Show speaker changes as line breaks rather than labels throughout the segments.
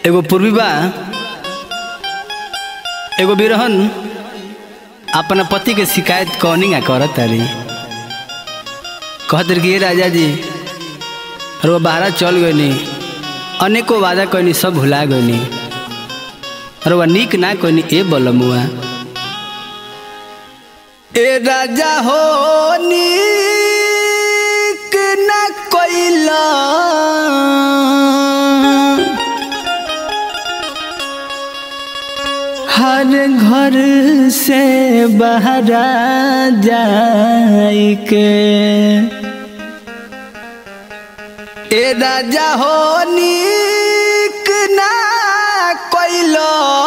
एगो पूर्वी बा एगो बिरहन अपना पति के शिकायत कौनी ना करत तारी कहत रही कि "हे राजा जी रो बाहरा चल गईनी अनेको वादा कईनी सब भुला गईनी रो निक ना कईनी ए बलमुआ ए राजा हो निक ना कइला हर घर से बहरा जाई के ए राजा हो निक ना कइलो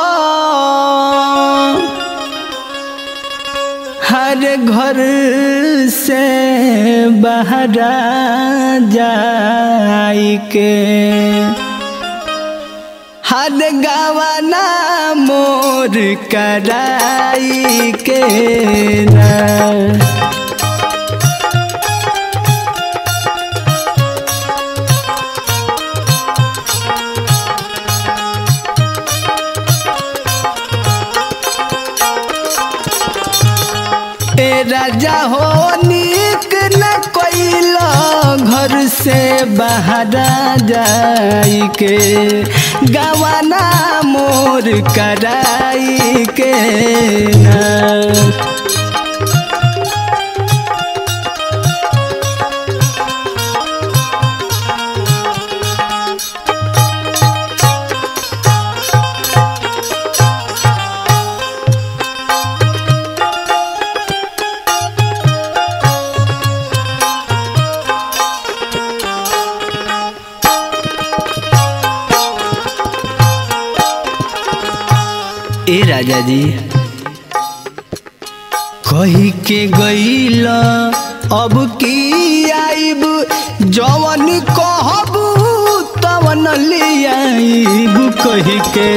हर घर से बहरा जाई के हर गवाना मोर कराई के ना ए राजा हो निक न कोइलो घर से बाहर जाई के गवाना मोर कराई के ना ए राजा जी कही के गईल अब की आइब जवन कहबू तवन ले आइब कही के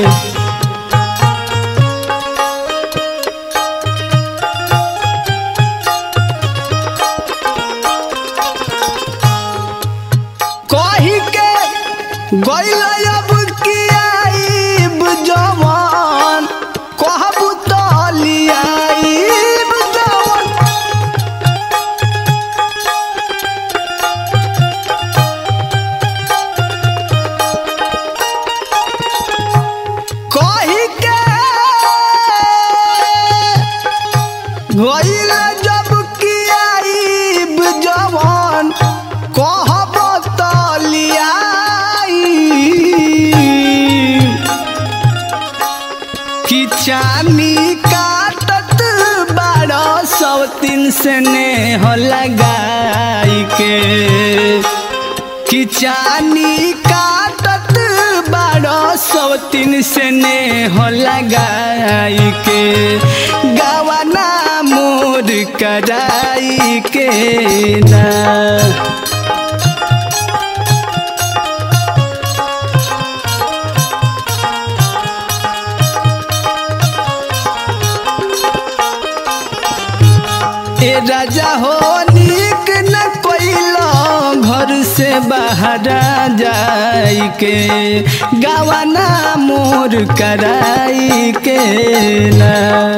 कही के गईल अब की आइब जवन कहबू तो लियाइब जवन कही के गईल जब की आइब जवन कहब तो लियाई कि चानी काटत बारह सौ तीन से नेह लगाई के कि चानी काटत बारह सौ तीन से नेह लगाई के गवाना मोर कराई के ना ए राजा हो निक न कोइलो घर से बाहर जाई के गवाना मोर कराई के ना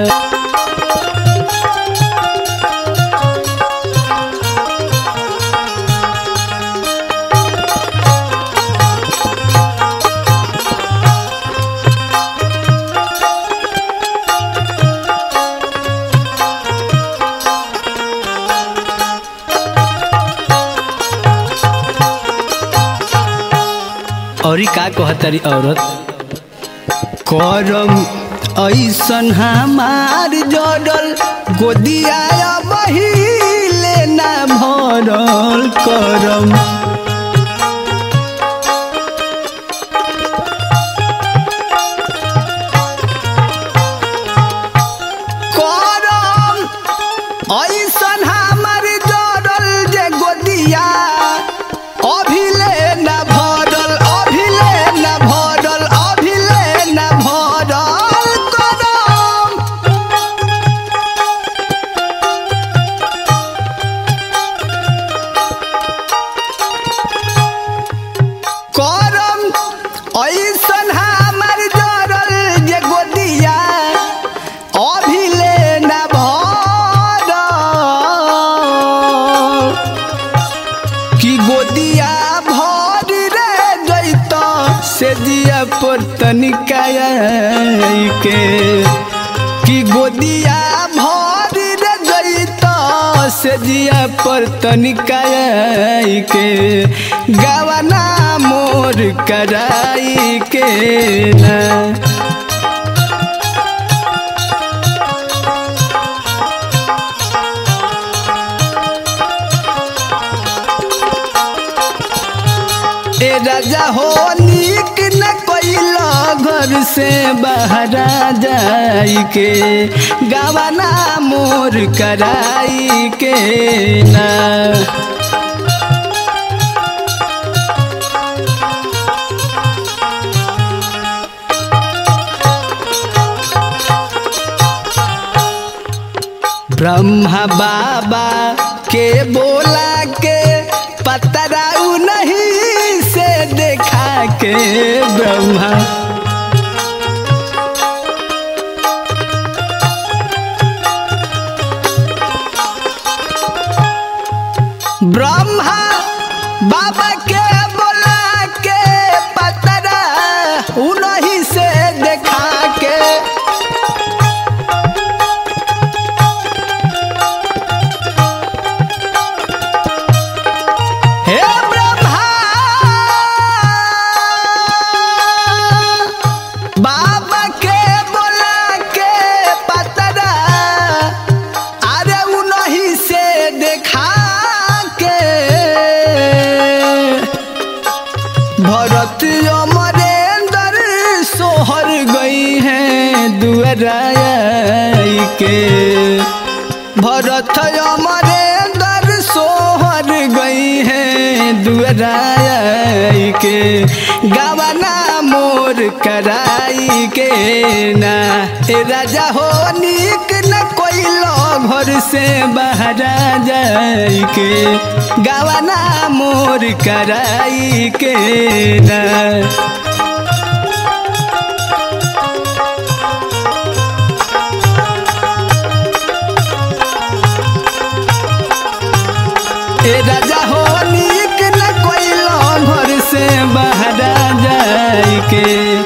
औरी का कहतरी औरत करम ऐसन हमार जड़ल गोदिया बहिले ना भरल करम करम ऐसन हमार जड़ल जे गोदिया अभिले न भरल अभिले न भरल अभिले न भरल करम कि गोदिया भर रे जैत से जिया पर तनिका के कि गोदिया भर रे जैत से जिया पर तनिका के गवना मोर कराई के ना ए राजा हो नीक न कोइला घर से बाहर जाई के गवना मोर कराई के ना ब्रह्मा बाबा के बोला के पतराऊ नहीं से देखा के ब्रह्मा ब्रह्मा बाबा के बोला के पतरा उन्हीं से देखा के हे ब्रह्मा बाबा के बोला के पतरा अरे उन्हीं से देखा के भरत अमरेंद्र सोहर गई हैं दुअराई के भरत अमरेंद्र सोहर गई हैं दुअराई के गवना मोर कराई के ना ए राजा हो नीक न कोई घर से बाहर जाई के गवना मोर कराई के ना ए राजा हो नीक न कोई घर से बाहर जाई के